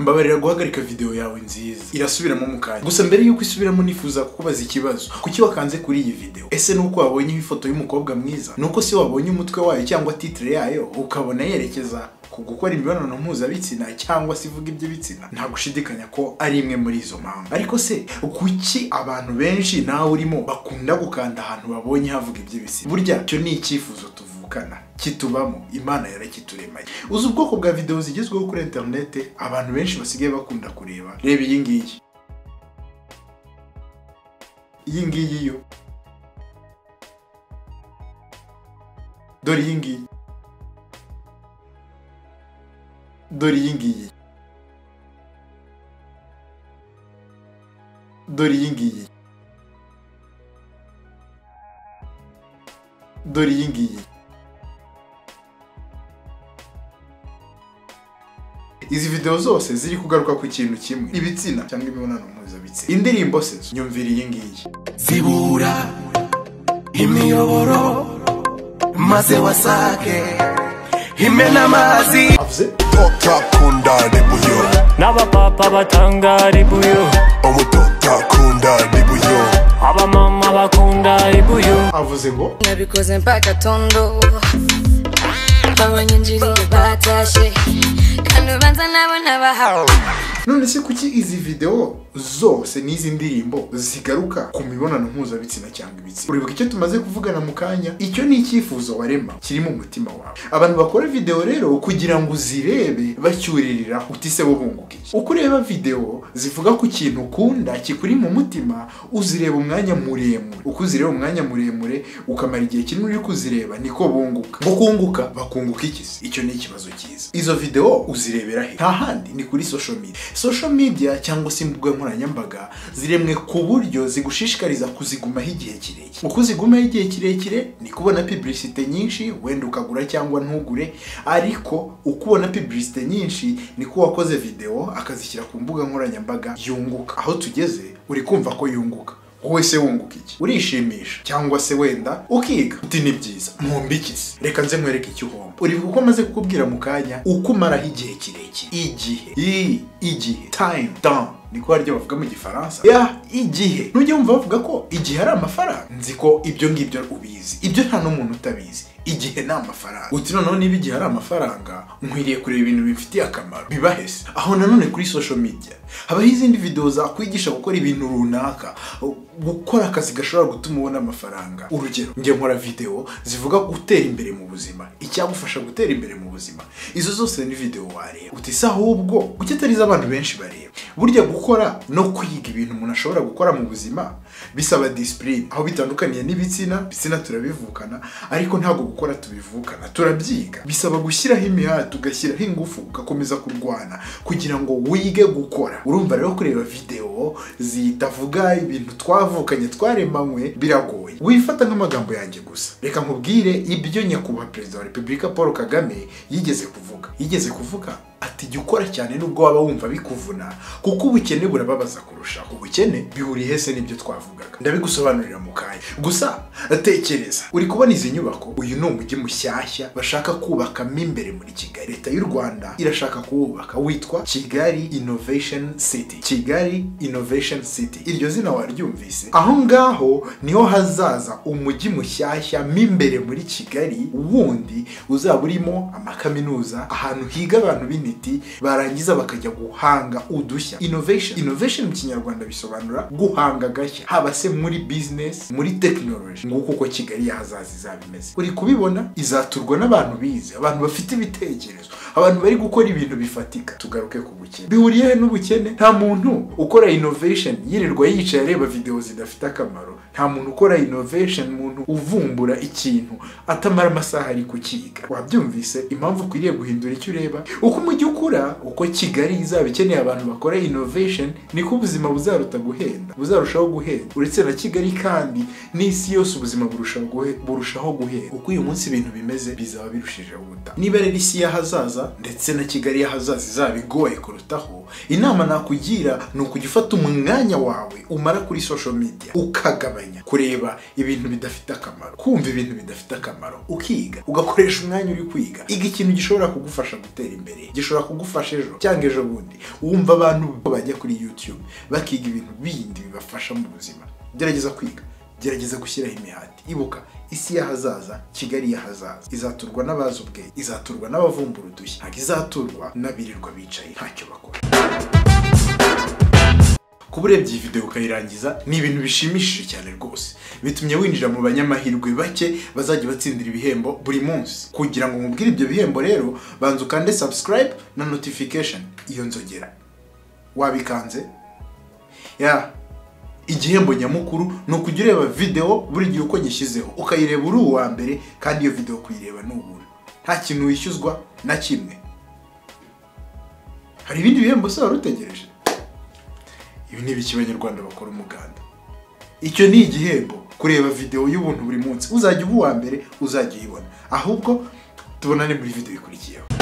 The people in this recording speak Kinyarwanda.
babarira guhagarika video yawe nziza irasubiramo mu kanya gusa mbere yuko isubiramo nifuza kukubaza ikibazo kuki wakanze kuri iyi video ese nuko wabonye ifoto y'umukobwa mwiza nuko si wabonye umutwe wayo cyangwa titre yayo ukabona yerekeza ku gukora imibonano mpuzabitsina cyangwa se ivuga iby'ibitsina nta gushidikanya ko ari imwe muri izo mpamvu ariko se kuki abantu benshi nawe urimo bakunda gukanda ahantu babonye havuga iby'ibitsina burya icyo ni icyifuzo tuvukana kitubamo imana yarakituremanye uzi ubwoko bwa videwo zigezweho kuri interinete abantu benshi basigaye bakunda kureba reba iyi ngiyi iyi ngiyi yo dore iyi ngiyi dore iyi ngiyi dore iyi ngiyi dore iyi ngiyi izi videwo zose ziri kugaruka ku kintu kimwe ibitsina cyangwa imibonano mpuzabitsina indirimbo se nyumvira iyi ngiyi zibura imiyoboro maze wasake imena amazi avuze totakunda ribuyo n'abapapa batanga ribuyu umutotakunda ribuyo abamama bakunda ribuyu avuze ngo nabikoze mpaka tondo abanyinjiriye batashe kandi ubanza nabo ntabahawe none se kuki izi videwo zose n'izi ndirimbo zigaruka ku mibonano mpuzabitsina cyangwa ibitsina uribuka icyo tumaze kuvugana mu kanya icyo ni icyifuzo warema kiri mu mutima wawe abantu bakora videwo rero kugira ngo uzirebe bacyuririra uti se bunguka iki uko ureba videwo zivuga ku kintu ukunda kikuri mu mutima uzireba umwanya muremure uko uzireba umwanya muremure ukamara igihe kinini uri kuzireba niko bunguka ngo kunguka bakunguka iki se icyo ni ikibazo cyiza izo videwo uzirebera he nta handi ni kuri social media social media cyangwa se imbuga nkoranyambaga ziremwe ku buryo zigushishikariza kuzigumaho igihe kirekire uko uzigumaho igihe kirekire ni kubona publicite nyinshi wenda ukagura cyangwa ntugure ariko uko ubona publicite nyinshi niko wakoze video akazishyira ku mbuga nkoranyambaga yunguka aho tugeze uri kumva ko yunguka wowe se wunguka iki urishimisha cyangwa se wenda ukiga uti ni byiza mpumbikise reka nze nkwereke icyo uhomba uribuka uko amaze kukubwira mu kanya uko umaraho igihe kirekire igihe i igihe time down niko haryo bavuga mu gifaransa ya igihe nujya wumva bavuga ko igihe ari amafaranga nzi ko ibyo ngibyo ubizi ibyo nta n'umuntu utabizi igihe ni amafaranga uti noneho niba igihe ari amafaranga nkwiriye kureba ibintu bimfitiye akamaro bibahese aho nanone kuri social media habaho izindi videwo zakwigisha gukora ibintu runaka gukora akazi gashobora gutuma ubona amafaranga urugero njye nkora videwo zivuga gutera imbere mu buzima icyagufasha gutera imbere mu buzima izo zose ni videwo wareba uti se ahubwo kuki atari zo abantu benshi bareba burya gukora no kwiga ibintu umuntu ashobora gukora mu buzima bisaba disipurine aho bitandukaniye n'ibitsina ibitsina turabivukana ariko ntabwo gukora tubivukana turabyiga bisaba gushyiraho imihati ugashyiraho ingufu ugakomeza kurwana kugira ngo wige gukora urumva rero kureba videwo zitavuga ibintu twavukanye twaremanywe biragoye wifata nk'amagambo yanjye gusa reka nkubwire ibyo nyakubahwa perezida wa repubulika paul kagame yigeze kuvuga yigeze kuvuga ati jya ukora cyane nubwo waba wumva bikuvuna kuko ubukene burababaza kurushaho ubukene bihuriye hese n'ibyo twavugaga ndabigusobanurira mu kanya gusa tekereza uri kubona izi nyubako uyu ni umujyi mushyashya bashaka kubakamo imbere muri kigali leta y'u rwanda irashaka kuwubaka witwa kigali innovation city kigali innovation city iryo zina waryumvise aho ngaho niho hazaza umujyi mushyashya mo imbere muri kigali wundi uzaba urimo amakaminuza ahantu higa abantu b'intiti barangiza bakajya guhanga udushya innovation innovation mu kinyarwanda bisobanura guhanga agashya haba se muri business muri technology nguko uko kigali y'ahazaza izaba imeze uri kubibona izaturwa n'abantu bize abantu bafite ibitekerezo abantu bari gukora ibintu bifatika tugaruke ku bukene bihuriye he n'ubukene nta muntu ukora innovation yirirwa yicaye areba videwo zidafite akamaro nta muntu ukora innovation muntu uvumbura ikintu atamara amasaha ari kukiga wabyumvise impamvu ukwiriye guhindura icyo ureba uko umujyi ukura uko kigali izaba ikeneye abantu bakora innovation niko ubuzima buzaruta guhenda buzarushaho guhenda uretse na kigali kandi n'isi yose ubuzima burushaho guhe- burushaho guhenda uko uyu munsi ibintu bimeze bizaba birushijeho guta niba rero isi y'ahazaza heza ndetse na kigali y'ahazaza izaba igoye kurutaho inama nakugira ni ukujya ufata umwanya wawe umara kuri social media ukagabanya kureba ibintu bidafite akamaro kumva ibintu bidafite akamaro ukiga ugakoresha umwanya uri kwiga iga ikintu gishobora kugufasha gutera imbere gishobora kugufasha ejo cyangwa ejo bundi wumva abantu bajya kuri youtube bakiga ibintu bindi bibafasha mu buzima gerageza kwiga gerageza gushyiraho imihati ibuka isi y'ahazaza kigali y'ahazaza izaturwa n'abazi ubwenge izaturwa n'abavumbura udushya ntabwo izaturwa n'abirirwa bicaye ntacyo bakora kuba urebye iyi videwo ukayirangiza ni ibintu bishimishije cyane rwose bitumye winjira mu banyamahirwe bake bazajya batsindira ibihembo buri munsi kugira ngo mubwire ibyo bihembo rero banza ukande subscribe na notification iyo nzogera wabikanze ya igihembo nyamukuru ni ukujya ureba videwo buri gihe uko nyishyizeho ukayireba uri uwa mbere kandi iyo videwo kuyireba ni ubuntu nta kintu wishyuzwa na kimwe hari ibindi bihembo se wari utegereje ibi ni ibiki abanyarwanda bakora umuganda icyo ni igihembo kureba videwo y'ubuntu buri munsi uzajya uba uwa mbere uzajya uyibona ahubwo tubonane muri videwo ikurikiyeho